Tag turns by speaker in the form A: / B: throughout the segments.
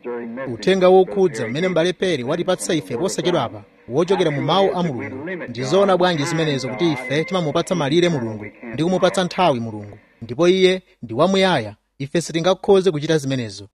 A: uthenga wokhudza umene m'bale peri watipatsa ife posachedwapa wochokera mu mawu a mulungu ndizoona bwanji zimenezo kuti ife timamupatsa malire mulungu ndi kumupatsa nthawi mulungu ndipo iye ndi wamuyaya ife sitingakhoze kuchita zimenezo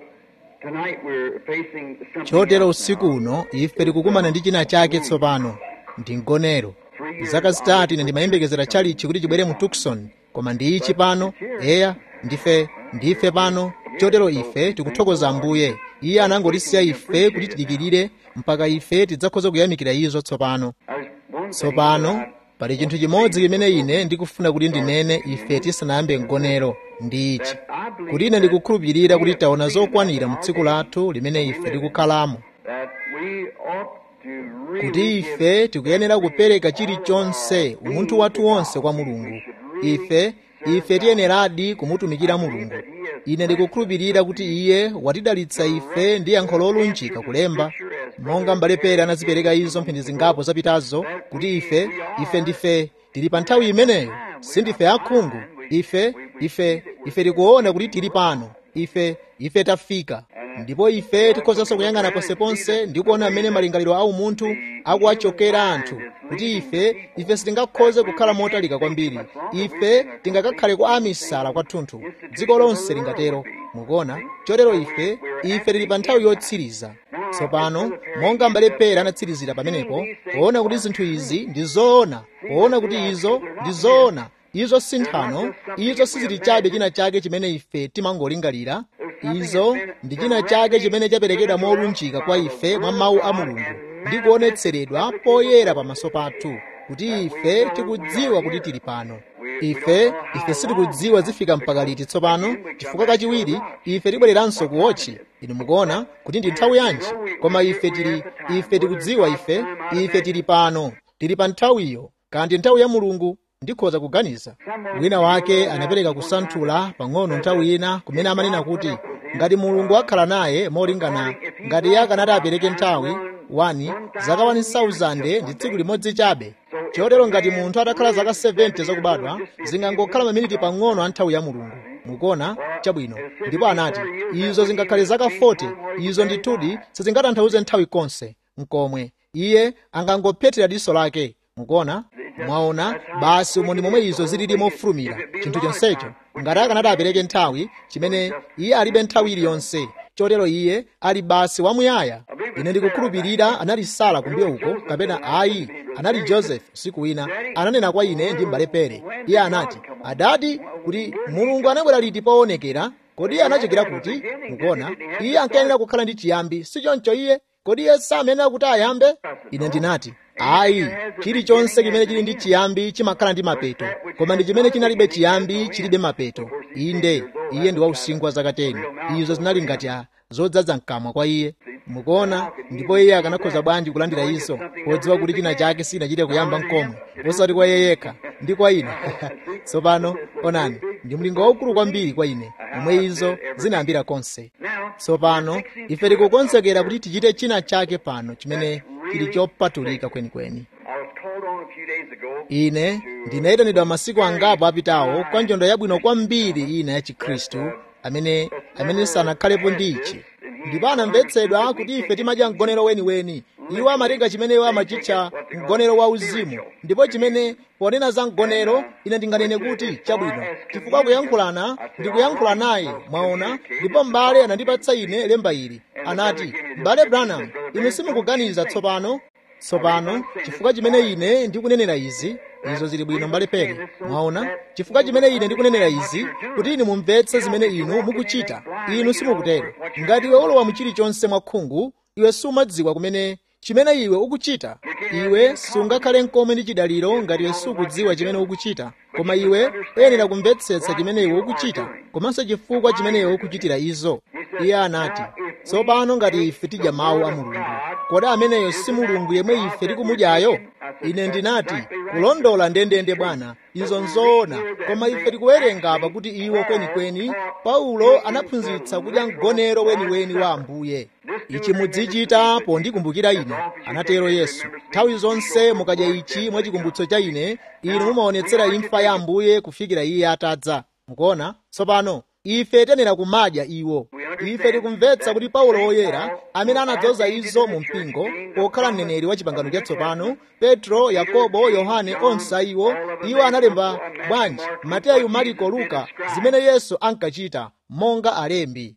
A: chotero usiku uno ife tikukumana ndi china chake tsopano ndi mgonero zaka zitatu ine ndimayembekezera chalichi kuti chibwere mu tucson koma ndi ichi pano eya ndife ndife pano chotero ife tikuthokoza ambuye iye anangotisiya ife kuti tidikirire mpaka ife tidzakhoza kuyamikira izo tsopano tsopano pali chinthu chimodzi chimene ine ndikufuna kuti ndinene ife tisanayambe mgonero ndi ichi kuti ine ndikukhulupirira kuti taona zokwanira mu tsiku lathu limene ife tikukhalamo kuti ife tikuyenera kupereka chilichonse umunthu wathu wonse kwa mulungu ife ife tiyeneradi kumutumikira mulungu ine ndikukhulupirira kuti iye watidalitsa ife ndi yankho lolunjika kulemba monga m'bale pere anazipereka izo mphindi zingapo zapitazo kuti ife ife ndife tili pa nthawi imeneyo sindife akhungu ife ife ife tikuona kuti tili pano ife ife tafika ndipo ife tikhozanso kuyang'ana ponseponse ndi kuona mmene malingaliro a umunthu akuwachokera anthu kuti ife ife sitingakhoze kukhala motalika kwambiri ife tingakakhale kwa amisala kwathunthu dziko lonse lingatero mukuona chotero ife ife tili pa nthawi yotsiriza tsopano monga m'bale pera anatsirizira pamenepo poona kuti zinthu izi ndi zoona poona kuti izo ndi zoona izo si nthano izo sizili chabe china chake chimene ife timangolingalira izo ndi china chake chimene chaperekedwa molunjika kwa ife mwa mawu a mulungu ndi kuonetseredwa poyera pamaso pathu kuti ife tikudziwa kuti tili pano ife ife sitikudziwa zifika mpaka liti tsopano chifukwa kachiwiri ife tibwereranso kuwotchi inu mukuona kuti ndi nthawi yanji koma ife tili ife tikudziwa ife ife tili pano tili pa nthawiyo kandi nthawi ya mulungu ndikhoza kuganiza wina wake anapereka kusanthula pang'ono nthawi ina kumene amanena kuti ngati mulungu akhala naye molingana ngati iye akanati apereke nthawi 1 zaka 1000 ndi tsiku limodzi chabe chotero ngati munthu atakhala zaka 70 zakubadwa zingangokhala maminiti pang'ono a nthawi ya mulungu mukuona chabwino ndipo anati izo zingakhale zaka 40 izo ndithudi sizingatanthauze nthawi konse mkomwe iye angangophetera diso lake mukuona mwaona basi umo ndi momwe izo zilili mofulumira chinthu chonsecho ngati akanati apereke nthawi chimene iye alibe nthawi iliyonse chotero iye ali basi wamuyaya ine ndikukhulupirira anali sara kumbuyo uko kapena ayi anali joseph usiku wina ananena kwa ine ndi m'bale pere iye anati adati kuti mulungu anabwera liti poonekera kodi iye anachokera kuti mukuona iye ankayenera kukhala ndi chiyambi si choncho iye kodi iye samenera kuti ayambe ine ndinati ayi chilichonse chimene chili ndi chiyambi chimakhala ndi mapeto koma ndi chimene chinalibe chiyambi chilibe mapeto inde iye ndi wausinkhu wa zaka 10 izo zinali ngati a zodzaza mkamwa kwa iye mukuona ndipo iye akanakhoza bwanji kulandira izo podziwa kuti china chake sinachite kuyamba mkomwe osati kwa iye yekha ndi kwa ine tsopano onani ndi mlingo waukulu kwambiri kwa ine omwe izo zinayambira konse tsopano ife tikukonzekera kuti tichite china chake pano chimene chili chopatulika kwenikweni ine ndinayitanidwa masiku angapo apitawo kwa njondo yabwino kwambiri ina ya chikhristu amene amene sanakhalepo ndi ichi ndipo anamvetsedwa kuti ife timadya mgonero weniweni iwo amatenga chimene iwo amachitcha mgonero wa uzimu ndipo chimene ponena za mgonero ine ndinganene kuti chabwino chifukwa kuyankhulana ndi kuyankhula naye mwaona ndipo m'bale anandipatsa ine lemba ili anati m'bale branham inu simukuganiza tsopano tsopano chifukwa chimene ine ndikunenera izi izo zili bwino mbale pere mwaona chifukwa chimene ine ndikunenera izi kuti inu mumvetse zimene inu mukuchita inu simukutero ngati iwe ulowa mu chilichonse mwakhungu iwe sumadziwa kumene chimene iwe ukuchita iwe sungakhale mkomwe ndi chidaliro ngati iwe sukudziwa chimene ukuchita koma iwe uyenera kumvetsetsa chimene iwe ukuchita komanso chifukwa chimene iwe ukuchitira izo iye anati tsopano ngati ife tidya mawu a mulungu kodi ameneyo si mulungu yemwe ife tikumudyayo ine ndinati kulondola ndendende bwana izo nzoona koma ife tikuwerenga apa kuti iwo kwenikweni paulo anaphunzitsa kudya mgonero weniweni wa ambuye ichi mudzichita pondikumbukira ine anatero yesu nthawi zonse mukadya ichi mwachikumbutso cha ine inu mumaonetsera imfa ya ambuye kufikira iye atadza mukuona tsopano ife tiyenera kumadya iwo ife tikumvetsa kuti paulo woyera amene anadzoza izo mu mpingo pokhala mneneri wa chipangano chatsopano petro yakobo yohane onse iwo iwo analemba bwanji mateyu mariko luka zimene yesu ankachita monga alembi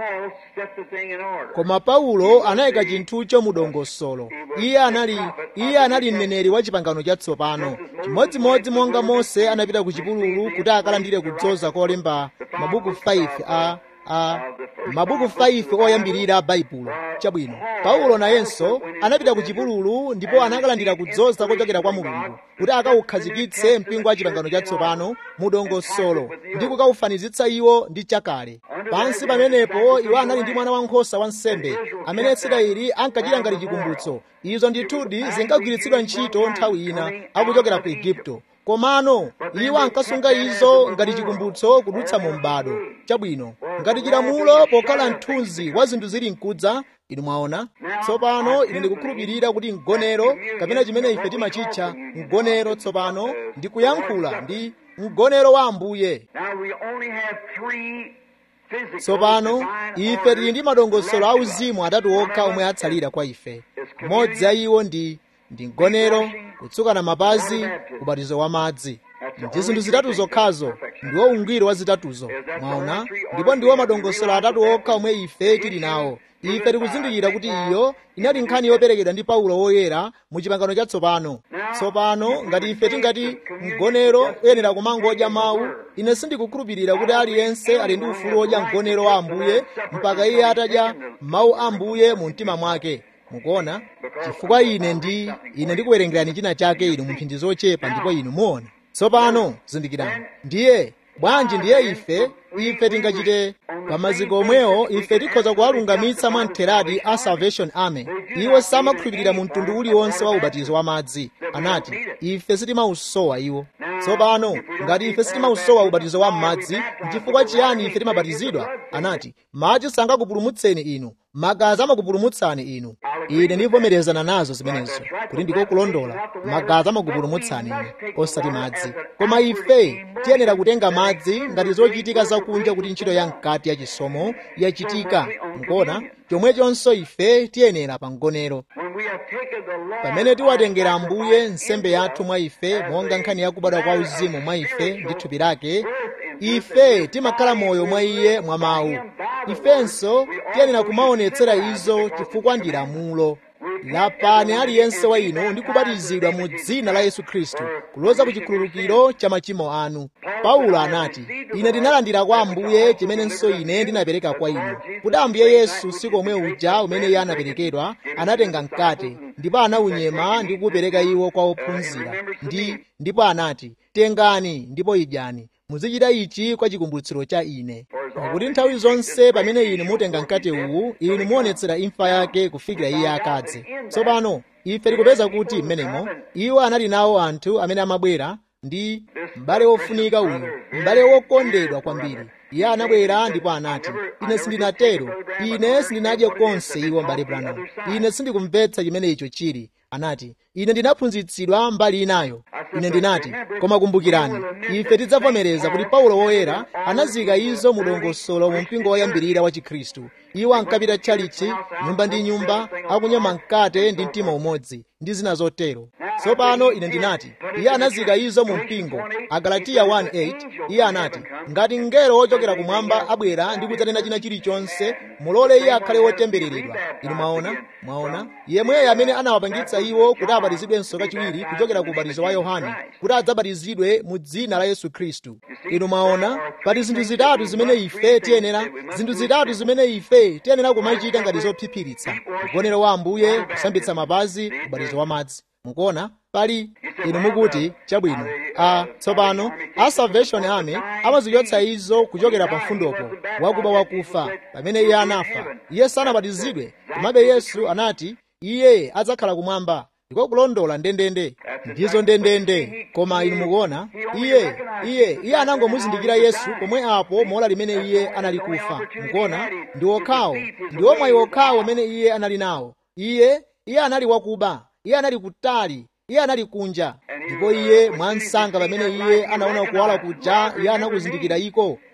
A: koma paulo anayika chinthucho mu dongosolo iye anali iye anali mneneri wa chipangano chatsopano chimodzimodzi monga mose anapita ku chipululu kuti akalandire kudzoza kolemba mabuku 5 a a mabuku 5 oyambirira baibulo chabwino paulo nayenso anapita ku chipululu ndipo anakalandira kudzoza kochokera kwa mulungu kuti akawukhazikitse mpingo wa chipangano chatsopano mu dongosolo ndi kukawufanizitsa iwo ndi chakale pansi pamenepo iwo anali ndi mwana wankhosa wa nsembe amene israeli ankachita ngati chikumbutso izo ndithudi zinkagwiritsidwa ntchito nthawi ina akuchokera ku igupto komano iwo ankasunga izo ngati chikumbutso kudutsa mu m'bado chabwino ngati chilamulo pokhala mthunzi wa zinthu zili mkudza inu mwaona tsopano ine ndikukhulupirira kuti mgonero kapena chimene ife timachitcha mgonero tsopano ndi kuyankhula ndi mgonero wa ambuye tsopano ife tili ndi madongosolo auzimu atatu okha omwe atsalira kwa ife mmodzi a iwo ndi ndi mgonero kutsukana mapazi ubatizo wa madzi ndi zinthu zitatu zokhazo ndiwo ungwiro wa zitatuzo mwaona ndipo ndiwo madongosolo atatu okha omwe ife tili nawo ife tikuzindikira kuti iyo inali nkhani yoperekedwa ndi paulo woyera mu chipangano chatsopano tsopano ngati ife tingati mgonero uyenera kumangodya mawu ine sindikukhulupirira kuti aliyense ali ndi ufulu wodya mgonero wa ambuye mpaka iye atadya mawu a ambuye mu mtima mwake mukuona chifukwa ine ndi ine ndikuwerengerani china chake inu mphindi zochepa ndipo inu muona tsopano zindikirani ndiye bwanji ndiye ife ife tingachite pamaziko omwewo ife tikhoza kuwalungamitsa mwa mtheradi a salvation army iwo samakhulupirira mu mtundu uliwonse wa ubatizo wa madzi anati ife sitimausowa iwo tsopano ngati ife sitimausowa ubatizo wa m'madzi nchifukwa chiyani ife timabatizidwa anati madzi sangakupulumutseni inu magazi amakupulumutsani inu ine ndivomerezana nazo zimenezo kuti ndiko kulondola magazi amakupulumutsani inu osati madzi koma ife tiyenera kutenga madzi ngati zochitika zakunja kuti ntchito ya mkati ya chisomo yachitika mukuona chomwechonso ife tiyenera pa mgonero pamene tiwatengera ambuye nsembe yathu mwa ife monga nkhani yakubadwa kwa uzimu mwa ife ndi thupi lake ife timakhala moyo mwa iye mwa mawu ifenso tiyenera kumaonetsera izo chifukwa ndi lamulo lapani aliyense wa inu ndi kubatizidwa mu dzina la yesu khristu kuloza ku chikhululukiro cha machimo anu paulo anati ine ndinalandira kwa ambuye chimenenso ine ndinapereka kwa inu kuti ambuye yesu siku omwe uja umene iye anaperekedwa anatenga mkate ndipo anaunyema ndi kuupereka iwo kwa ophunzira ndi ndipo anati tengani ndipo idyani muzichita ichi kwa chikumbutso cha ine pakuti nthawi zonse pamene inu mutenga mkate uwu inu muonetsera imfa yake kufikira iye akadze tsopano ife tikupeza kuti mmenemo iwo anali nawo anthu amene amabwera ndi m'bale wofunika uyu m'bale wokondedwa kwambiri iye anabwera ndipo anati ine sindinatero ine sindinadye konse iwo m'bale branham ine sindikumvetsa chimene icho chili anati ine ndinaphunzitsidwa mbali inayo ine ndinati koma kumbukirani ife tidzavomereza kuti paulo woyera anazika izo mu dongosolo mu mpingo woyambirira wa chikhristu iwo ankapita tchalichi nyumba ndi nyumba akunyema mkate ndi mtima umodzi ndi zina zotero tsopano ine ndinati iye anazika izo mu mpingo agalatiya 1:8 iye anati ngati mngelo wochokera kumwamba abwera ndi kudzanena china chilichonse mulole iye akhale wotembereredwa inu mwaona mwaona yemweyo amene anawapangitsa iwo kuti abatizidwenso kachiwiri kuchokera ku ubatizo wa yohane kuti adzabatizidwe mu dzina la yesu khristu inu mwaona pali zinthu zitatu zimene ife tiyenera zinthu zitatu zimene ife tiyenera kumachita ngati zophiphiritsa mgonero wa ambuye kusambitsa mapazi ubatizo wa madzi mukuona pali inu mukuti chabwino a tsopano a salvation army amazichotsa izo kuchokera pa mfundopo wakuba wakufa pamene iye anafa iye sanabatizidwe komabe yesu anati iye adzakhala kumwamba ndiko kulondola ndendende ndizo ndendende koma inu mukuona iye iye iye anangomuzindikira yesu pomwe apo mola limene iye anali kufa mukuona ndi okhawo ndi omwayi okhawo amene iye anali nawo iye iye anali wakuba iye anali kutali iye anali kunja ndipo iye mwansanga pamene iye anaona kuwala kuja iye anakuzindikira iko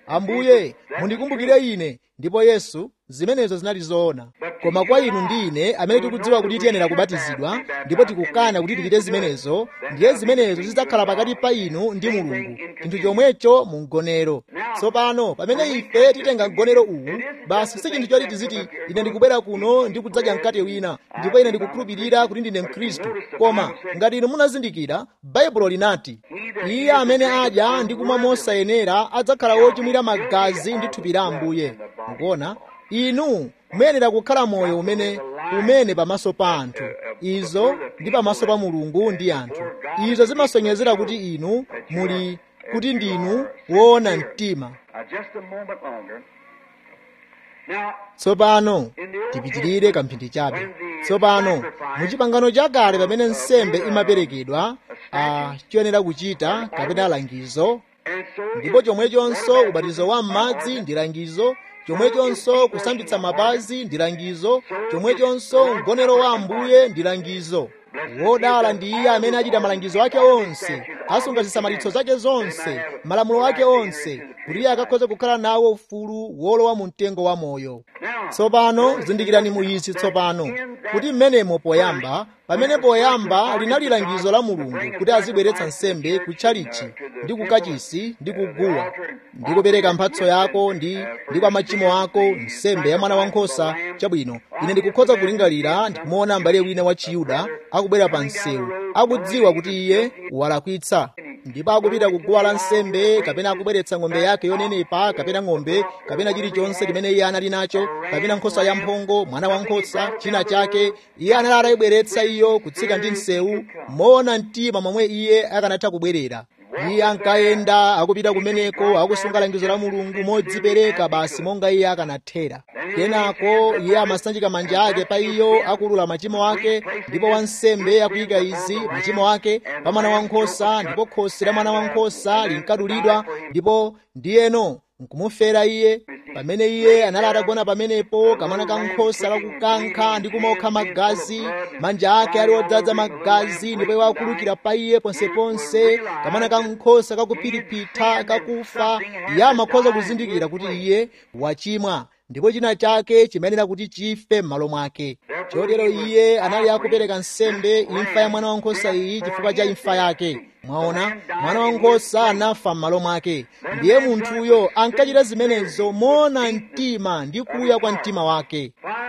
A: ambuye mundikumbukire ine ndipo yesu zimenezo zinali zoona koma kwa inu ndi ine amene tikudziwa kuti tiyenera kubatizidwa ndipo tikukana kuti tichite zimenezo ndiye zimenezo zidzakhala pakati pa inu ndi mulungu chinthu chomwecho mu mgonero tsopano pamene ife titenga mgonero uwu basi si chinthu choti tiziti ine ndikubwera kuno ndi kudzadya mkate wina ndipo ine ndikukhulupirira kuti ndine mkhristu koma ngati inu munazindikira baibulo linati iye amene adya ndi kumwa mosayenera adzakhala wochimwira magazi ndi thupi la ambuye mukuona inu muyenera kukhala moyo umene umene pamaso pa anthu izo ndi pamaso pa mulungu ndi anthu izo zimasonyezera kuti inu muli kuti ndinu woona mtima tsopano tipitirire kamphindi chabe tsopano muchipangano chakale pamene nsembe imaperekedwa a chiyenera kuchita kapena langizo ndipo chomwechonso ubatizo wa m'madzi ndi langizo chomwechonso kusambitsa mapazi ndi langizo chomwechonso mgonero wa ambuye ndi langizo wodala ndi iye amene achita malangizo ake onse asunga zisamalitso zake zonse malamulo ake onse kuti iye akakhoza kukhala nawo ufulu wolowa mu mtengo wa moyo tsopano zindikirani muizi tsopano kuti mmenemo poyamba pamene poyamba linali langizo la mulungu kuti azibweretsa nsembe kutchalichi ndi kukachisi ndi kuguwa ndi kupereka mphatso yako ndi ndi kwa machimo ako nsembe ya mwana wankhosa chabwino ine ndikukhoza kulingalira ndikumuona m'bale wina wa chiyuda akubwera pa msewu akudziwa kuti iye walakwitsa ndipo akupita kuguwa la nsembe kapena akubweretsa ng'ombe yake yonenepa kapena ng'ombe kapena chilichonse chimene iye anali nacho kapena nkhosa ya mphongo mwana wankhosa china chake iye anali atayibweretsa iyo kutsika ndi msewu moona mtima momwe iye akanatha kubwerera iye ankayenda akupita kumeneko akusunga langizo la mulungu modzipereka basi monga iye akanathera kenako iye amasanjika manja ake pa iyo akulula machimo ake ndipo wansembe akuyika izi machimo ake pa mwana wankhosa ndipo khosi la mwana wankhosa linkadulidwa ndipo ndiyeno nkumufera iye pamene iye anali atagona pamenepo kamwana kankhosa kakukankha ndi kumokha magazi manja ake ali odzaza magazi ndipo iwo akulukira pa iye ponseponse kamwana kankhosa kakupiripitha kakufa iye amakhoza kuzindikira kuti iye wachimwa ndipo china chake chimayenera kuti chife m'malo mwake chotero iye anali akupereka nsembe imfa ya mwana wankhosa iyi chifukwa cha imfa yake mwaona mwana wankhosa anafa m'malo mwake ndiye munthuyo ankachita zimenezo moona mtima ndi kuya kwa mtima wake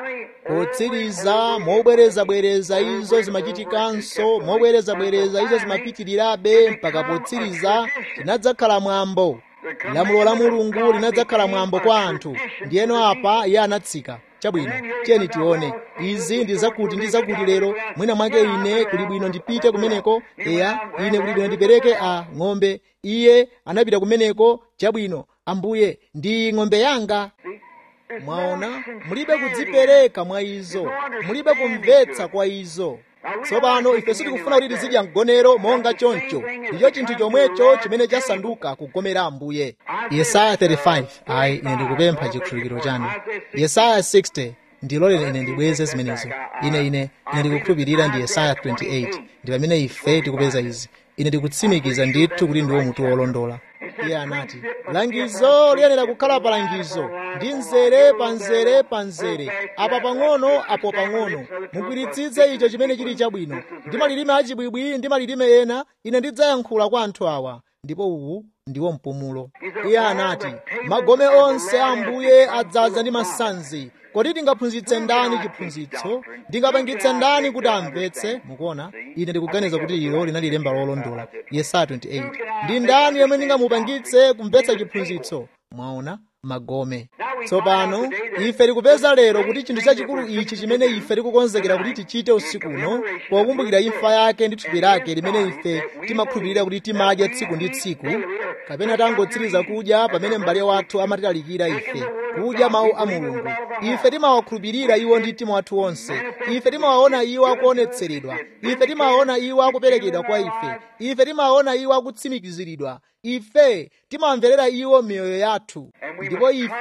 A: potsiriza mobwerezabwereza izo zimachitikanso mobwerezabwereza izo zimapitirirabe mpaka potsiriza chinadzakhala mwambo lamulo la mulungu linadzakhala mwambo kwa anthu ndiyeno apa iye anatsika chabwino tiyeni tione izi ndi zakuti ndi zakuti lero mwina mwake ine kuli bwino ndipite kumeneko eya ine kuli bwino ndipereke a ng'ombe iye anapita kumeneko chabwino ambuye ndi ng'ombe yanga mwaona mulibe kudzipereka mwa izo mulibe kumvetsa kwa izo tsopano ife sitikufuna kuti tizidya mgonero monga choncho ndicho chinthu chomwecho chimene chasanduka kugomera ambuye yesaya 35 ayi ine ndikupempha chikhulupiriro chanu yesaya 60 ndilolere ine ndibweze zimenezo ine ine ine ndikukhulupirira ndi yesaya 28 ndi pamene ife tikupeza izi ine ndikutsimikiza ndithu kuti ndiwo mutu wolondola iye anati langizo liyenera kukhala pa langizo ndi mzere pa mzere pa mzere apa pang'ono apo pang'ono mugwiritsitse icho chimene chili chabwino ndi malilime achibwibwi ndi malilime ena ine ndidzayankhula kwa anthu awa ndipo uwu ndiwo mpumulo iye anati magome onse a ambuye adzaza ndi masanzi kodi tingaphunzitse ndani chiphunzitso ndingapangitse ndani kuti amvetse mukuona ine ndikuganiza kuti ilo linali lemba lolondola yesaya 28 ndi ndani yemwe ndingamupangitse kumvetsa chiphunzitso mwaona magome tsopano ife tikupeza lero kuti chinthu chachikulu ichi chimene ife tikukonzekera kuti tichite usiku uno pokumbukira imfa yake ndi thupi lake limene ife timakhulupirira kuti timadya tsiku ndi tsiku kapena tangotsiriza kudya pamene m'bale wathu amatilalikira ife kudya mawu a mulungu ife timawakhulupirira iwo ndi mtima wathu wonse ife timawaona iwo akuonetseredwa ife timawaona iwo akuperekedwa kwa ife ife timawaona iwo akutsimikiziridwa ife timawamverera iwo miyoyo yathu ndipo ife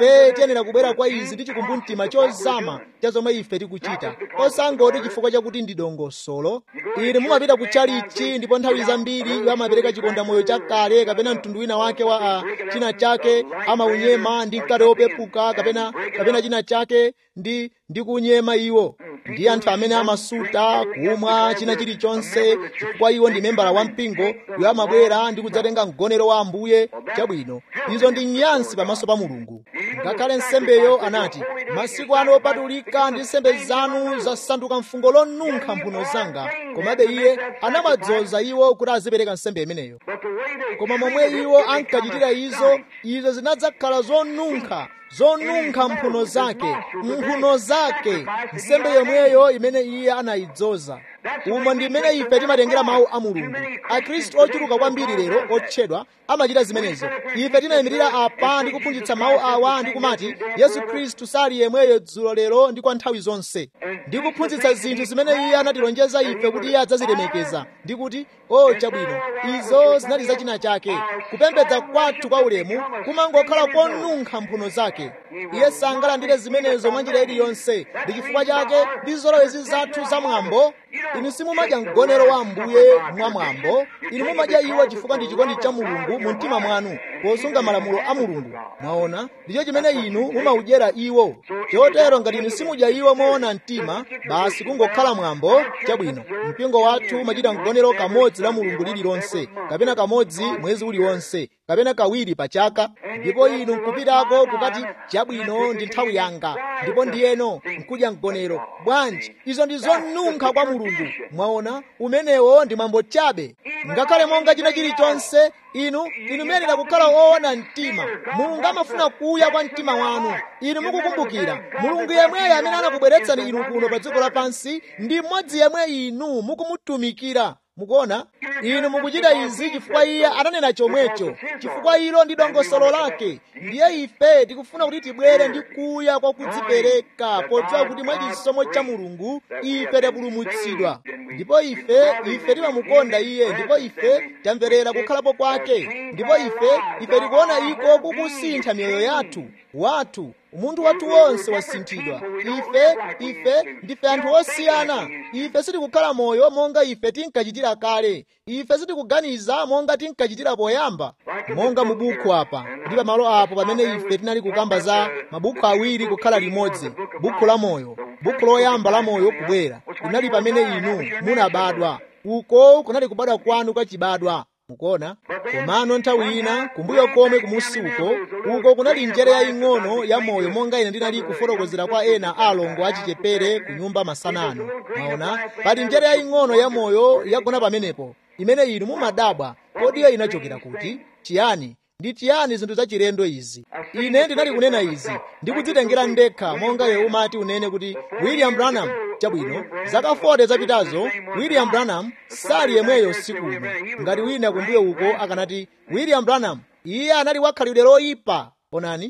A: tiyenera kubwera kwa izi ndi chikumbumtima chozama cha zomwe ife tikuchita osangoti chifukwa chakuti ndi dongosolo ine mumapita ku chalichi ndipo nthawi zambiri iwo amapereka chikondamoyo chakale kapena mtundu wina wake wa uh, china chake amaunyema ndi mkate wopepuka kapena kapena china chake ndi ndi kunyema iwo ndi anthu amene amasuta kumwa china chilichonse chifukwa iwo ndi membala wa mpingo iwo amabwera ndi kudzatenga mgonero wa ambuye chabwino izo ndi nyansi pamaso pa mulungu ngakhale nsembeyo anati masiku anu opatulika ndi nsembe zanu zasanduka mfungo lonunkha mphuno zanga komabe iye anamadzoza iwo kuti azipereka nsembe imeneyo koma momwe iwo ankachitira izo izo zinadzakhala zonunkha zonunkha mphuno zake mphuno zake nsembe yomweyo imene iye anayidzoza umo ndi mmene ife timatengera mawu a mulungu akhristu ochuluka kwambiri lero otchedwa amachita zimenezo ife timayimirira apa ndi kuphunzitsa mawu awa ndi kumati yesu khristu sali yemweyo dzulo lero ndi kwa nthawi zonse ndi kuphunzitsa zinthu zimene iye anatilonjeza ife kuti iye adzazilemekeza ndi kuti o chabwino izo zinali zachina chake kupembedza kwathu kwa ulemu kumangokhala konunkha mphuno zake iye sangalandire zimenezo mwa njira iliyonse ndi chifukwa chake ndi zolowezi zathu zamwambo inu simumadya mgonero wa ambuye mwamwambo inu mumadya iwo chifukwa ndi chikondi cha mulungu mu mtima mwanu posunga malamulo a mulungu mwaona ndicho chimene inu mumaudyera iwo chotero ngati inu simudya iwo moona mtima basi kungokhala mwambo chabwino mpingo wathu umachita mgonero kamodzi la mulungu lililonse kapena kamodzi mwezi uliwonse kapena kawiri pa chaka ndipo inu nkupitako kukati chabwino ndi nthawi yanga ndipo ndiyeno nkudya mgonero bwanji izo ndi zonunkha kwa mulungu mwaona umenewo ndi mwambo chabe ngakhale monga china chilichonse inu inu muyenera kukhala woona mtima mulungu amafuna kuya kwa mtima wanu inu mukukumbukira mulungu yemweyo amene anakubweretsani inu kuno pa dziko lapansi ndi mmodzi yemwe inu mukumutumikira mukuona inu mukuchita izi chifukwa iye ananena chomwecho chifukwa ilo ndi dongosolo lake ndiye ife tikufuna kuti tibwere ndi kuya kwa kudzipereka podziwa kuti mwa chisomo cha mulungu ife tapulumutsidwa ndipo ife ife timamukonda iye ndipo ife tamverera kukhalapo kwake ndipo ife ife tikuona iko kukusintha miyoyo yathu wathu umunthu wathu wonse wasinthidwa ife ife ndife anthu osiyana ife sitikukhala moyo monga ife tinkachitira kale ife sitikuganiza monga tinkachitira poyamba monga mu buku apa ndi pamalo apo pamene ife tinali kukamba za mabuku awiri kukhala limodzi buku la moyo buku loyamba la moyo kubwera linali pamene inu munabadwa uko kunali kubadwa kwanu kwachibadwa mukuona komano nthawi ina kumbuyo komwe kumusi uko uko kunali njere yaying'ono ya moyo monga ine ndinali kufotokozera kwa ena alongo achichepere ku nyumba masanano maona pali njere yaying'ono ya moyo yagona pamenepo imene inu mumadabwa kodi iyo inachokera kuti chiyani ndi chiyani zinthu zachilendo izi ine ndinali kunena izi ndikudzitengera ndekha monga iwe umati unene kuti william branham chabwino zaka 40 zapitazo william branham sali yemweyo usiku uno ngati wina kumbuyo uko akanati william branham iye anali wakhalidwe loyipa onani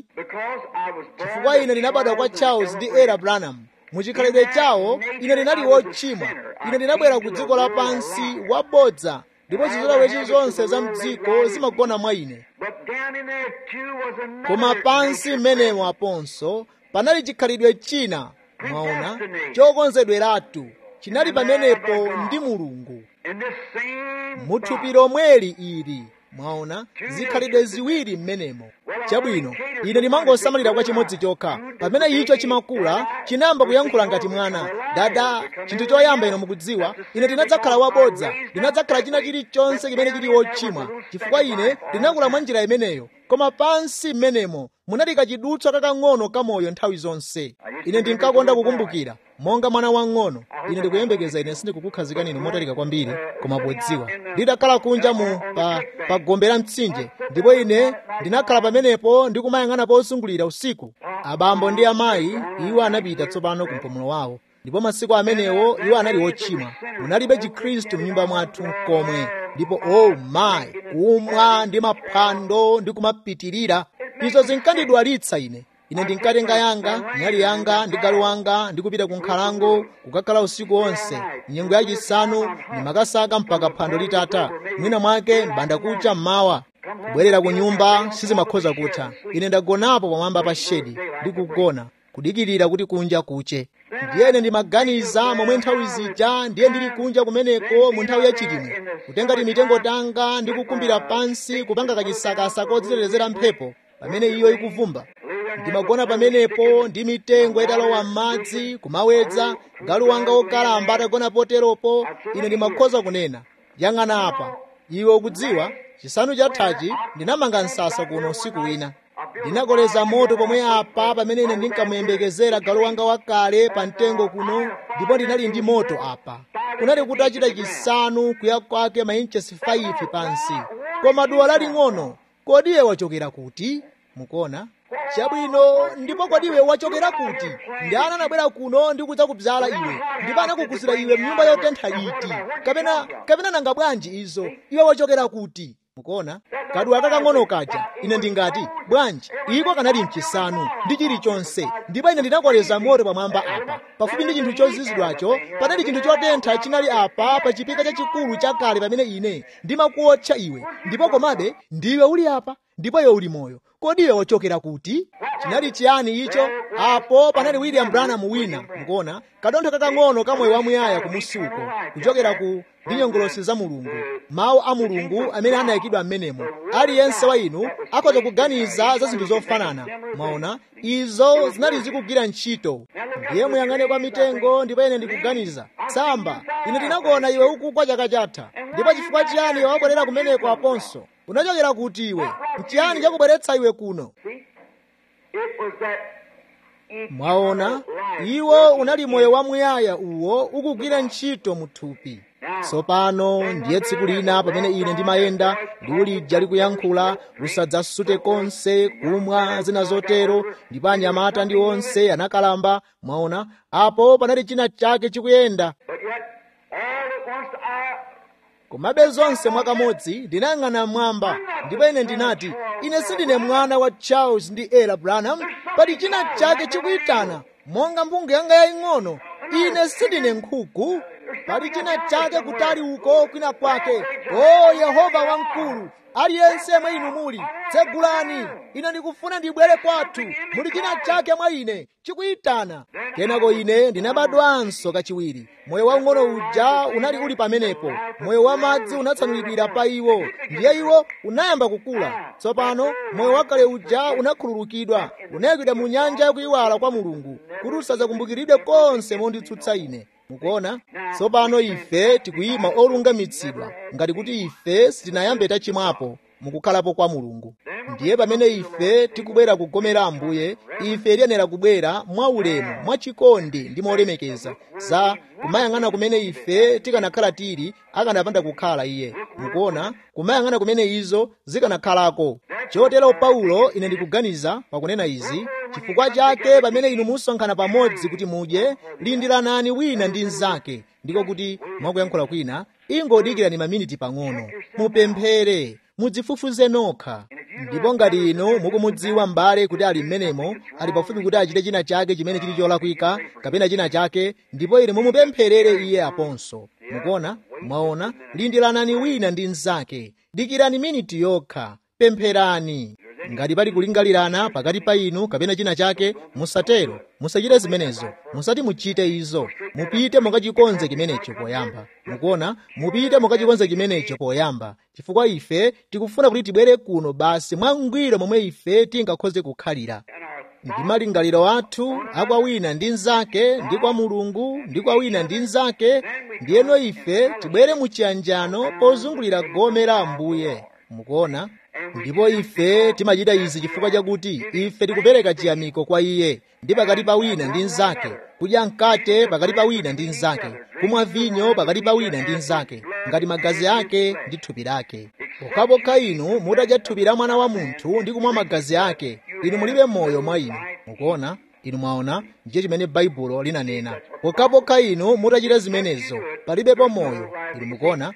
A: chifukwa ine ndinabadwa kwa charles ndi era branham muchikhalidwe chawo ine ndinali wochimwa ine ndinabwera ku dziko lapansi wabodza ndipo zizolowezi zonse za mdziko zimagona mwa ine koma pansi mmenemo aponso panali chikhalidwe china mwaona chokonzedweratu chinali pamenepo ndi mulungu muthupi lomweli ili mwaona zikhalidwe ziwiri mmenemo chabwino ine ndimangosamalira kwa chimodzi chokha pamene icho chimakula chinayamba kuyankhula ngati mwana dada chinthu choyamba ino mukudziwa ine ndinadzakhala wabodza ndinadzakhala china chilichonse chimene chili wochimwa chifukwa ine ndinakula mwa njira imeneyo koma pansi mmenemo munali kachidutswa kakang'ono kamoyo nthawi zonse ine ndinkakonda kukumbukira monga mwana wang'ono ine ndikuyembekeza ine sindikukukhazikani inu motalika kwambiri koma podziwa ndidakhala kunja mu pa, pa gombe la mtsinje ndipo ine ndinakhala pamenepo ndikumayang'ana posungulira usiku abambo ndi amayi iwo anapita tsopano ku mpumulo wawo ndipo masiku amenewo iwo anali ochimwa munalibe chikhristu m'nyumba mwathu komwe ndipo oh my kumwa ndi maphwando ndi kumapitirira izo zinkandidwalitsa ine ine ndinkatenga yanga nyali yanga ndi galu wanga ndikupita ku nkhalango kukakhala usiku wonse nyengo yachisanu ndimakasaka mpaka phwando litata mwina mwake mbanda kucha mmawa kubwerera ku nyumba sizimakhoza kutha ine ndagonapo pamwamba pa shedi ndikugona kudikirira kuti kunja kuche ndiyene ndimaganiza momwe nthawi zija ndiye ndili kunja kumeneko mu nthawi yachilimwe kutenga timitengo tanga ndi kukumbira pansi kupanga kachisakasa kodzitetezera mphepo pamene iyo ikuvumba ndimagona pamenepo ndi mitengo italowa m'madzi kumawedza galu wanga wokalamba atagona poteropo ine ndimakhoza kunena yang'ana apa iwe ukudziwa chisanu chathachi ndinamanga msasa kuno usiku wina ndinakoleza moto pomwe apa pamene ine ndinkamuyembekezera galu wanga wakale pa mtengo kuno ndipo ndinali ndi moto apa kunali kuti achita chisanu kuya kwake mainchesi 5 pansi koma duwa laling'ono kodi iwe wachokera kuti mukuona chabwino ndipo kodi iwe wachokera kuti ndani anabwera kuno ndi kudzakubzala iwe ndipo anakukusira iwe mnyumba yotentha iti kapena kapena nanga bwanji izo iwe wachokera kuti mukuona kaduwa kakang'ono kaja ine ndingati bwanji iko kanali mchisanu ndi chilichonse ndipo ine ndinakoleza moto pamwamba apa pafupi ndi chinthu chozizidwacho panali chinthu chotentha chinali apa pa chipika chachikulu chakale pamene ine ndimakuotcha iwe ndipo komabe ndiwe uli apa ndipo iwe uli moyo kodi iwe wachokera kuti chinali chiyani icho apo panali william branham wina mukuona kadontho kakang'ono kamoyo wamuyaya kumusuko kuchokera ku ndi nyongolosi za mulungu mawu a mulungu amene anayikidwa m'menemo aliyense wa inu akhoza kuganiza za zinthu zofanana mwaona izo zinali zikugwira ntchito ndiye muyang'ane kwa mitengo ndipo ine ndikuganiza tsamba ine ndinakuona iwe ukugwa chaka chatha ndipo chifukwa chiyani iwe wabwerera kumeneko aponso unachokera kuti iwe nchiyani chakubweretsa iwe kuno mwaona iwo unali moyo wamuyaya uwo ukugwira ntchito muthupi tsopano ndiye tsiku lina pamene ine ndimayenda liwu lija likuyankhula usadzasute konse kumwa zina zotero ndipo anyamata ndi onse anakalamba mwaona apo panali china chake chikuyenda komabe zonse mwakamodzi ndinayang'ana mmwamba ndipo ine ndinati ine sindine mwana wa charles ndi ela branham pali china chake chikuyitana monga mphungu yanga yaying'ono ine sindine nkhuku pali china chake kutali uko kwina kwake o yehova wamkulu aliyense mwa inu muli tsegulani ine ndikufuna ndibwere kwathu muli china chake mwa ine chikuyitana kenako ine ndinabadwanso kachiwiri moyo waung'ono uja unali uli pamenepo moyo wamadzi unatsanulidwira pa iwo ndiye iwo unayamba kukula tsopano moyo wakale uja unakhululukidwa unayikidwa mu nyanja yakuyiwala kwa mulungu kuti usadzakumbukiridwe konse monditsutsa ine mukuona tsopano ife tikuyima olungamitsidwa ngati kuti ife sitinayambe tachimwapo mukukhalapo kwa mulungu ndiye pamene ife tikubwera kugomera ambuye ife tiyenera kubwera mwaulemu mwachikondi ndi molemekeza za kumayang'ana kumene ife tikanakhala tili akanapanda kukhala iye mukuona kumayang'ana kumene izo zikanakhalako chotero paulo ine ndikuganiza pakunena izi chifukwa chake pamene inu musonkhana pamodzi kuti mudye lindiranani wina ndi mnzake ndiko kuti mwakuyankhula kwina ingodikirani maminiti pang'ono mupemphere mudzifufuze nokha ndipo ngati inu mukumudziwa m'bale kuti ali m'menemo ali pafupi kuti achite china chake chimene chili cholakwika kapena china chake ndipo ine mumupempherere iye aponso mukuona mwaona lindiranani wina ndi mnzake dikirani miniti yokha pempherani ngati pali kulingalirana pakati pa inu kapena china chake musatero musachite zimenezo musati muchite izo mupite mukachikonze chimenecho poyamba mukuona mupite mukachikonze chimenecho poyamba chifukwa ife tikufuna kuti tibwere kuno basi mwangwiro momwe ife tingakhoze kukhalira ndi malingaliro athu akwa wina ndi mnzake ndi kwa mulungu ndi kwa wina ndi mnzake ndiyeno ife tibwere muchiyanjano pozungulira gome la ambuye mukuona ndipo ife timachita izi chifukwa chakuti ife tikupereka chiyamiko kwa iye ndi pakati pa wina ndi mnzake kudya mkate pakati pa wina ndi mnzake kumwa vinyo pakati pa wina ndi mnzake ngati magazi ake ndi thupi lake pokhapokha inu mutadya thupi la mwana wa munthu ndi kumwa magazi ake inu mulibe moyo mwa inu mukuona inu mwaona ndiye chimene baibulo linanena pokhapokha inu mutachita zimenezo palibepo moyo inu mukuona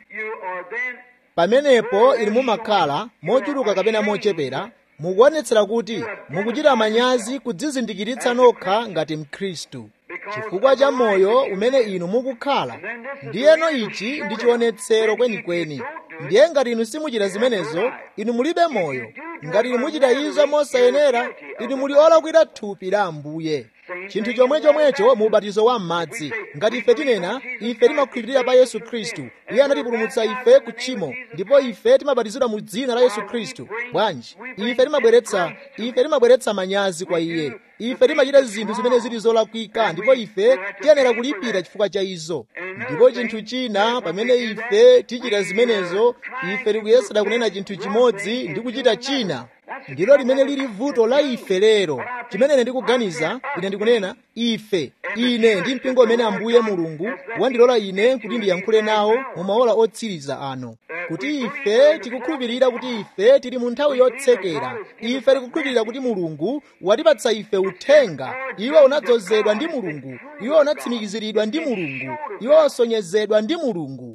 A: pamenepo inu mumakhala mochuluka kapena mochepera mukuonetsera kuti mukuchita manyazi kudzizindikiritsa nokha ngati mkhristu chifukwa cha moyo umene inu mukukhala ndiyeno ichi ndi chionetsero kwenikweni ndiye ngati inu simuchita zimenezo inu mulibe moyo ngati inu muchita izo mosayenera inu muli olakwira thupi la ambuye chinthu chomwe chomwecho mu ubatizo wa m'madzi ngati ife tinena ife timakhulupirira pa yesu khristu iye anatipulumutsa ife ku tchimo ndipo ife timabatizidwa mu dzina la yesu khristu bwanji ife timabweretsa ife timabweretsa manyazi kwa iye ife timachita zinthu zimene zili zolakwika ndipo ife tiyenera kulipira chifukwa cha izo ndipo chinthu china pamene ife tichita zimenezo ife tikuyesera kunena chinthu chimodzi ndi kuchita china ndilo limene lili vuto la ife lero chimene ine ndikuganiza ine ndikunena ife ine ndi mpingo umene ambuye mulungu wandilola ine kuti ndiyankhule nawo mu maola otsiriza ano kuti ife tikukhulupirira kuti ife tili mu nthawi yotsekera ife tikukhulupirira kuti mulungu watipatsa ife uthenga iwo unadzozedwa ndi mulungu iwo unatsimikiziridwa ndi mulungu iwo wasonyezedwa ndi mulungu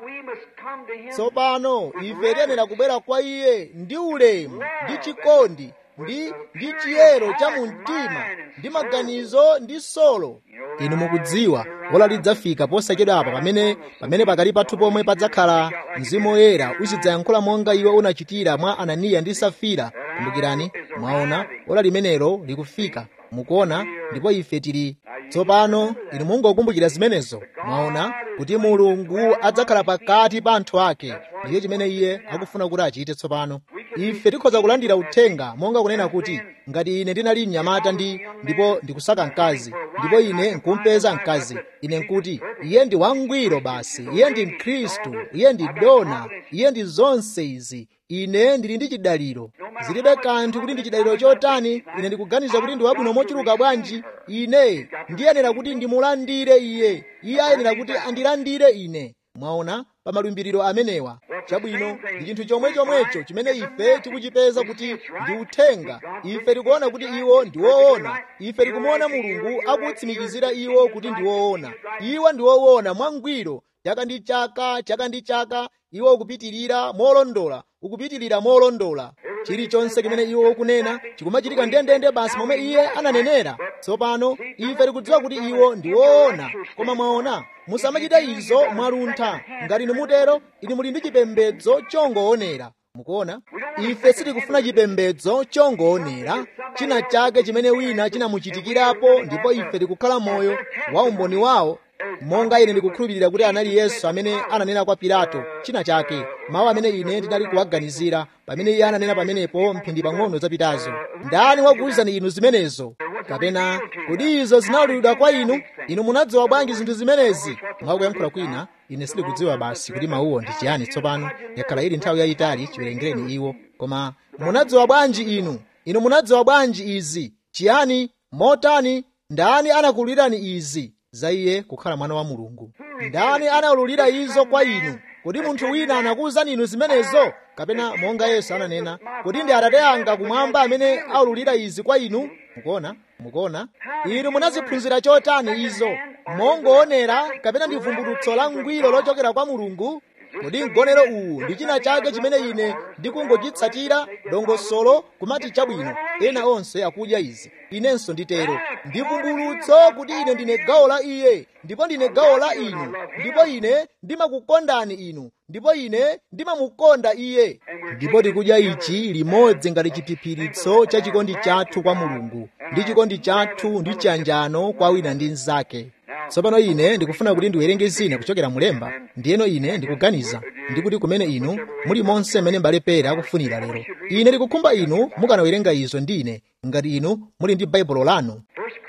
A: tsopano ife tiyenera kubwera kwa iye ndi ulemu ndi chikondi ndi ndi chiyero cha mumtima ndi maganizo ndi solo inu mukudziwa ola lidzafika posachedwa apa pamene pamene pakali pathu pomwe padzakhala mzimu woyera uzidzayankhula monga iwe unachitira mwa ananiya ndi safira kumbukirani mwaona ola limenelo likufika mukuona ndipo ife tili tsopano inu mungokumbukira zimenezo mwaona kuti mulungu adzakhala pakati pa anthu ake ndiye chimene iye akufuna kuti achite tsopano ife tikhoza kulandira uthenga monga kunena kuti ngati ine ndinali mnyamata ndi ndipo ndikusaka mkazi ndipo ine nkumpeza mkazi ine nkuti iye ndi wangwiro basi iye ndi mkhristu iye ndi dona iye ndi zonse izi ine ndili ndi chidaliro zilibe kanthu kuti ndi chidaliro chotani ine ndikuganiza kuti ndi wabwino mochuluka bwanji ine ndiyenera kuti ndimulandire iye iye ayenera kuti andilandire ine mwaona pa malumbiriro amenewa chabwino ndi chinthu chomwe chomwecho chimene ife tikuchipeza kuti ndi uthenga ife tikuona kuti iwo ndi woona ife tikumuona mulungu akutsimikizira iwo kuti ndi woona iwo ndi woona mwangwiro chaka ndi chaka chaka ndi chaka iwo ukupitirira molondola ukupitirira molondola chilichonse chimene iwo ukunena chikumachitika ndendende basi momwe iye ananenera tsopano ife tikudziwa kuti iwo ndi woona koma mwaona musamachita izo mwaluntha ngati inu mutero inu muli ndi chipembedzo chongoonera mukuona ife sitikufuna chipembedzo chongoonera china chake chimene wina chinamuchitikirapo ndipo ife tikukhala moyo wa umboni wawo monga ine ndikukhulupirira kuti anali yesu amene ananena kwa pilato china chake mawu amene ine ndinali kuwaganizira pamene iye ananena pamenepo mphindi pang'ono zapitazo ndani wakuwuzani inu zimenezo kapena kodi izo zinawululidwa kwa inu inu munadziwa bwanji zinthu zimenezi mwakuyankhula kwina ine sindikudziwa basi kuti mawuwo ndi chiyani tsopano yakhala ili nthawi yayitali chiwerengereni iwo koma munadziwa bwanji inu inu munadziwa bwanji izi chiyani motani ndani anakuwululirani izi za iye kukhala mwana wa mulungu ndani anawululira izo kwa inu kodi munthu wina anakuwuzani inu zimenezo kapena monga yesu ananena kodi ndi atate anga kumwamba amene awululira izi kwa inu mukuona mukuona inu munaziphunzira chotani izo mongoonera kapena ndi vumbulutso la ngwiro lochokera kwa mulungu kodi mgonero uwu ndi china chake chimene ine ndikungochitsatira dongosolo kumati chabwino ena onse akudya izi inenso nditero ndi vumbulutso kuti ine ndine gawo la iye ndipo ndine gawo la inu ndipo ine ndimakukondani inu ndipo ine ndimamukonda iye ndipo tikudya ichi limodzi ngati chiphiphiritso cha chikondi chathu kwa mulungu ndi chikondi chathu ndi chiyanjano kwa wina ndi mnzake tsopano ine ndikufuna kuti ndiwerenge zina kuchokera mulemba ndiyeno ine ndikuganiza ndikuti kumene inu muli monse mmene mbale pera akufunira lero ine ndikukhumba inu mukanawerenga izo ndi ine ngati inu muli ndi baibulo lanu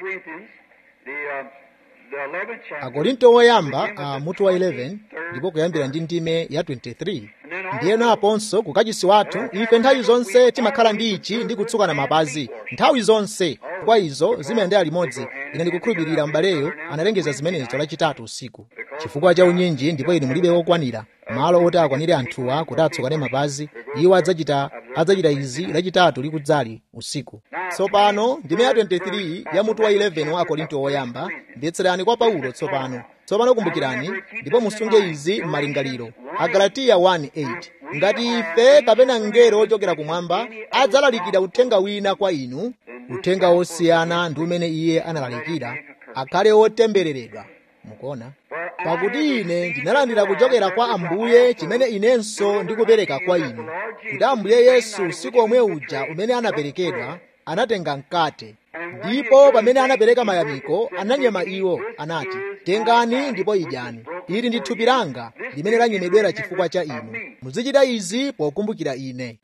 A: akorinto woyamba a mutu wa 11 ndipo kuyambira ndi ndime ya 23 ndiyeno aponso kukachisi wathu ife nthawi zonse timakhala ndi ichi ndi kutsukana mapazi nthawi zonse kwa izo zimayendera limodzi ine ndikukhulupirira m'baleyo analengeza zimenezo lachitatu usiku chifukwa cha unyinji ndipo inu mulibe wokwanira malo oti akwanire anthuwa kuti atsukane mapazi iwo adzachita adzachita izi lachitatu likudzali usiku tsopano ndime ya 23 ya mutu wa 11 wa akorinto woyamba mvetserani kwa paulo tsopano tsopano kumbukirani ndipo musunge izi m'malingaliro agalatiya 1:8 ngati ife kapena mngelo wochokera kumwamba adzalalikira uthenga wina kwa inu uthenga wosiyana ndi umene iye analalikira akhale wotembereredwa mukuona pakuti ine ndinalandira kuchokera kwa ambuye chimene inenso ndikupereka kwa inu kuti ambuye yesu usiku omwe uja umene anaperekedwa anatenga mkate ndipo pamene anapereka mayamiko ananyema iwo anati tengani ndipo idyani ili ndi thupi langa limene lanyemedwera chifukwa cha inu muzichita izi pokumbukira ine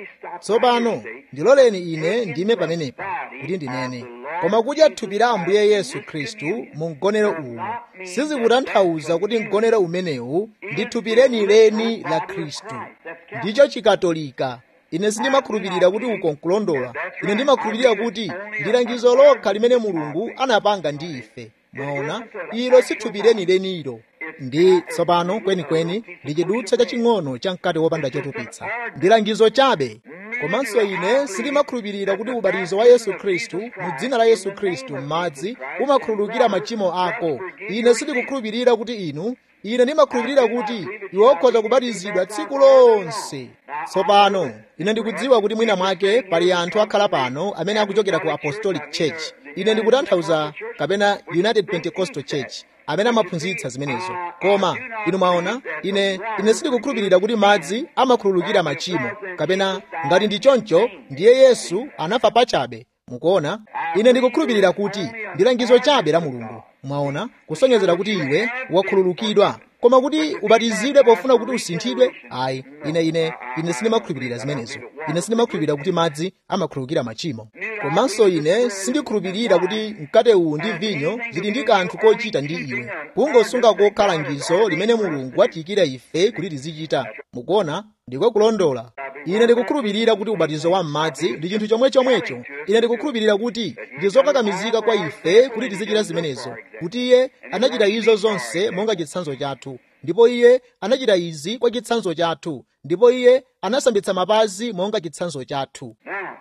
A: tsopano ndiloleni ine ndime pamenepa kuti ndinene koma kudya thupi la ambuye yesu khristu mu mgonero uwu sizikutanthauza kuti mgonero umenewu ndi thupi lenileni la khristu ndicho chikatolika ine sindimakhulupirira kuti uko nkulondola ine ndimakhulupirira kuti ndi langizo lokha limene mulungu anapanga ndi ife mwaona ilo si thupi lenileniilo ndi tsopano kwenikweni ndi chidutsa chaching'ono cha mkate wopanda chotupitsa ndi langizo chabe komanso ine sindimakhulupirira kuti ubatizo wa yesu khristu mu dzina la yesu khristu m'madzi umakhululukira machimo ako ine sindikukhulupirira kuti inu ine ndimakhulupirira kuti iwe ukhoza kubatizidwa tsiku lonse tsopano ine ndikudziwa kuti mwina mwake pali anthu akhala pano amene akuchokera ku apostolic church ine ndikutanthauza kapena united pentecostal church amene amaphunzitsa zimenezo koma inu mwaona ine ine sindikukhulupirira kuti madzi amakhululukira machimo kapena ngati ndi choncho ndiye yesu anafa pachabe mukuona ine ndikukhulupirira kuti ndi langizo chabe la mulungu mwaona kusonyezera kuti iwe wakhululukidwa koma kuti ubatizidwe pofuna kuti usinthidwe ayi ine ine ine sindimakhulupirira zimenezo ine sindimakhulupirira kuti madzi amakhululukira machimo komanso ine sindikhulupirira kuti mkate uwu ndi vinyo zili ndi kanthu kochita ndi iwe kungosunga kokha langizo limene mulungu watiyikira ife kuti tizichita mukuona ndiko kulondola ine ndikukhulupirira kuti ubatizo wa m'madzi ndi chinthu chomwe chomwecho ine ndikukhulupirira kuti ndi zokakamizika kwa ife kuti tizichita zimenezo kuti iye anachita izo zonse monga chitsanzo chathu ndipo iye anachita izi kwa chitsanzo chathu ndipo iye anasambitsa mapazi monga chitsanzo chathu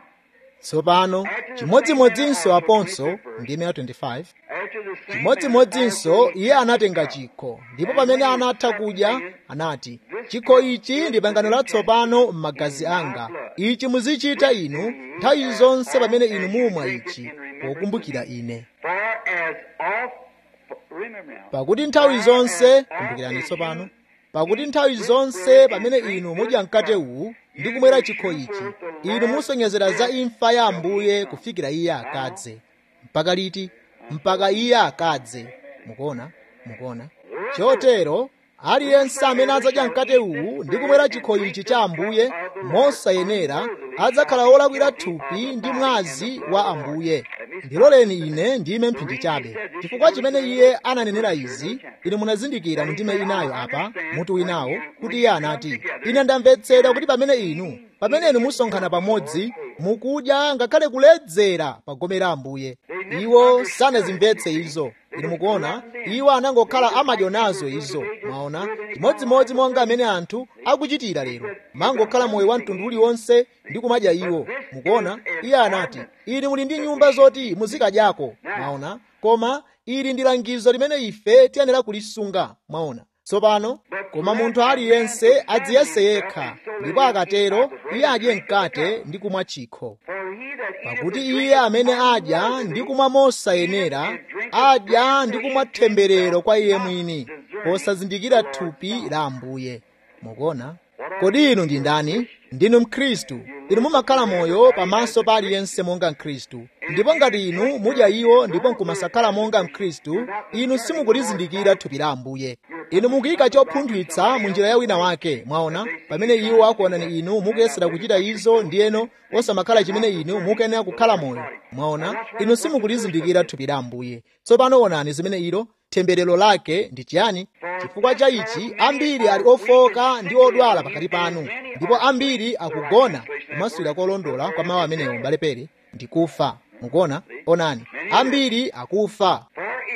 A: tsopano chimodzimodzinso aponso ndime ya 25 chimodzimodzinso iye anatenga chikho ndipo pamene anatha kudya anati chikho ichi ndi pangano latsopano m'magazi anga ichi muzichita inu nthawi zonse pamene inu mumwa ichi pokumbukira ine pakuti nthawi zonse kumbukirani tsopano pakuti nthawi zonse pamene inu mudya mkate uwu ndi kumwera chikho ichi inu musonyezera za imfa ya ambuye kufikira iye akadze mpaka liti mpaka iye akadze mukuona mukuona chotero aliyense amene adzadya mkate uwu ndi kumwera chikho ichi cha ambuye mosayenera adzakhala wolakwira thupi ndi mwazi wa ambuye ndiloleni ine ndime mphindi chabe chifukwa chimene iye ananenera izi inu munazindikira mu ndime inayo apa mutu winawo kuti iye anati ine ndamvetsera kuti pamene inu pamene inu musonkhana pamodzi mukudya ngakhale kuledzera pagomera ambuye iwo sanazimvetse izo inu mukuona iwo anangokhala amadyo nazo izo mwaona chimodzimodzi monga amene anthu akuchitira lero mangokhala moyo wa mtundu uliwonse ndi kumadya iwo mukuona iye anati ili muli ndi nyumba zoti muzikadyako mwaona koma ili ndi langizo limene ife tiyenera kulisunga mwaona tsopano koma munthu aliyense adziyese yekha ndipo akatero iye adye mkate ndi kumwa chikho pakuti iye amene adya ndi kumwa mosayenera adya ndi kumwa temberero kwa iye mwini posazindikira thupi la ambuye mukuona kodi inu ndi ndani ndinu mkhristu inu mumakhala moyo pamaso pa aliyense monga mkhristu ndipo ngati inu mudya iwo ndipo nkumasakhala monga mkhristu inu simukulizindikira thupi la ambuye inu mukuyika chopunthwitsa mu njira ya wina wake mwaona pamene iwo akuonani inu mukuyesera kuchita izo ndiyeno osamakhala chimene inu mukuyenera kukhala moyo mwaona inu simukulizindikira thupi la ambuye tsopano onani zimene ilo temberero lake ndi chiyani chifukwa cha ichi ambiri ali ofoka ndi odwala pakati panu ndipo ambiri akugona kumaswira kolondola kwa mawu amenewo mbalepere ndi kufa mukuona onani ambiri akufa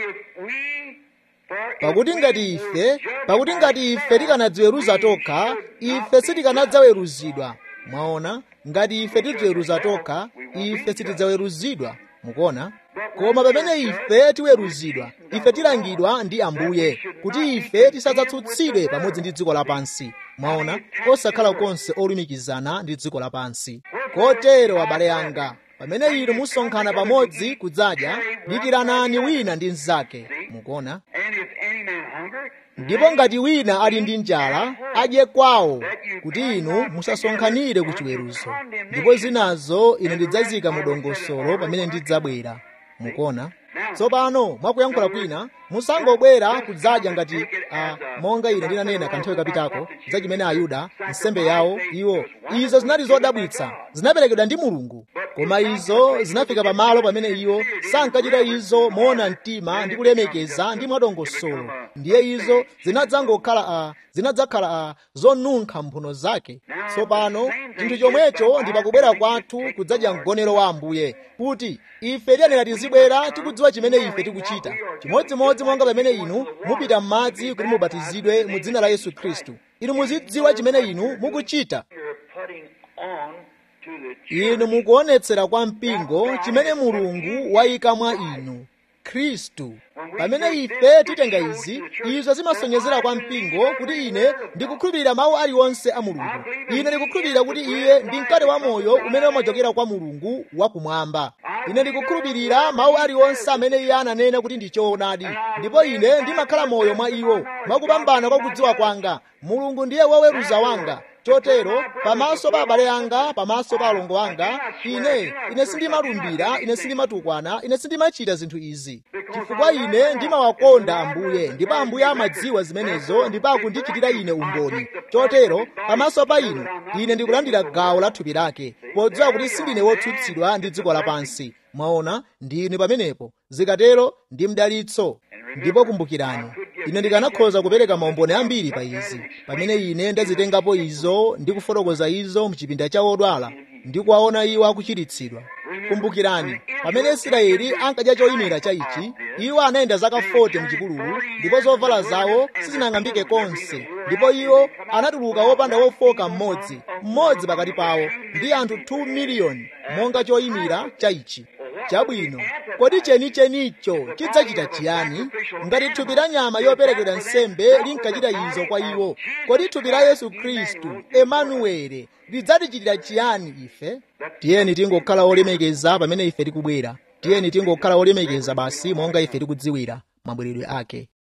A: pakuti ngati ife pakuti ngati ife tikanadziweruza tokha ife sitikanadzaweruzidwa mwaona ngati ife tidziweruza tokha ife sitidzaweruzidwa mukuona koma pamene ife tiweruzidwa ife tilangidwa ndi ambuye kuti ife tisadzatsutsidwe pamodzi ndi dziko lapansi mwaona osakhala konse olumikizana ndi dziko lapansi kotero abale anga pamene inu musonkhana pamodzi kudzadya dikiranani wina ndi mnzake mukuona
B: And if any man hunger,
A: ndipo ngati wina ali ndi njala adye kwawo kuti inu musasonkhanire ku chiweruzo ndipo zinazo ine ndidzazika mu dongosolo pamene ndidzabwera mukuona tsopano mwakuyankhula kwina musangobwera kudzadya ngati uh, monga ine ndinanena kanthawi kapitako za chimene ayuda nsembe yawo iwo izo zinali zodabwitsa zinaperekedwa ndi mulungu koma izo zinafika pamalo pamene iwo sankachita izo moona mtima ndi kulemekeza ndi mwadongosolo ndiye izo zinadzangokhala uh, zinadzakhala uh, zonunkha mphuno zake tsopano chinthu chomwecho ndi pakubwera kwathu kudzadya mgonero wa ambuye kuti ife tiyenera tizibwera tikudziwa chimene ife tikuchita chimodzimodzi monga pamene inu mupita m'madzi kuti mubatizidwe mu dzina la yesu khristu inu muzidziwa chimene inu mukuchita
B: you're putting on to the
A: inu mukuonetsera kwa mpingo chimene mulungu wayika mwa inu khristu pamene ife titenga izi izo zimasonyezera kwa mpingo kuti ine ndikukhulupirira mawu aliwonse a mulungu ine ndikukhulupirira kuti iye ndi mkate wa moyo umene umachokera kwa mulungu wakumwamba ine ndikukhulupirira mawu aliwonse amene iye ananena kuti ndi choonadi ndipo ine ndimakhala moyo mwa iwo mwakupambana kwa kudziwa kwanga mulungu ndiye woweruza wanga chotero pamaso pa abale anga pamaso pa alongo anga ine ine sindimalumbira ine sindimatukwana ine sindimachita zinthu izi chifukwa ine ndimawakonda ambuye ndipo ambuye amadziwa zimenezo ndipo akundichitira ine umboni chotero pamaso pa inu ine ndikulandira gawo la thupi lake podziwa kuti sindine wotsutsidwa ndi dziko lapansi mwaona ndinu pamenepo zikatero ndi mdalitso ndipo kumbukirani ine ndikanakhoza kupereka maumboni ambiri pa izi pamene ine ndazitengapo izo ndi kufotokoza izo mchipinda cha odwala ndi kuwaona iwo akuchiritsidwa kumbukirani pamene israeli ankadya choyimira cha ichi iwo anayenda zaka 40 mchipululu ndipo zovala zawo sizinang'ambike konse ndipo iwo anatuluka wopanda wofoka mmodzi mmodzi pakati pawo ndi anthu 2 miliyoni monga choyimira cha ichi chabwino kodi chenichenicho chidzachita chiyani ngati thupi la nyama yoperekedwa nsembe linkachita izo kwa iwo kodi thupi la yesu khristu emanuwele lidzatichitira chiyani ife tiyeni tingokhala olemekeza pamene ife tikubwera tiyeni tingokhala olemekeza basi monga ife tikudziwira mabweredwe ake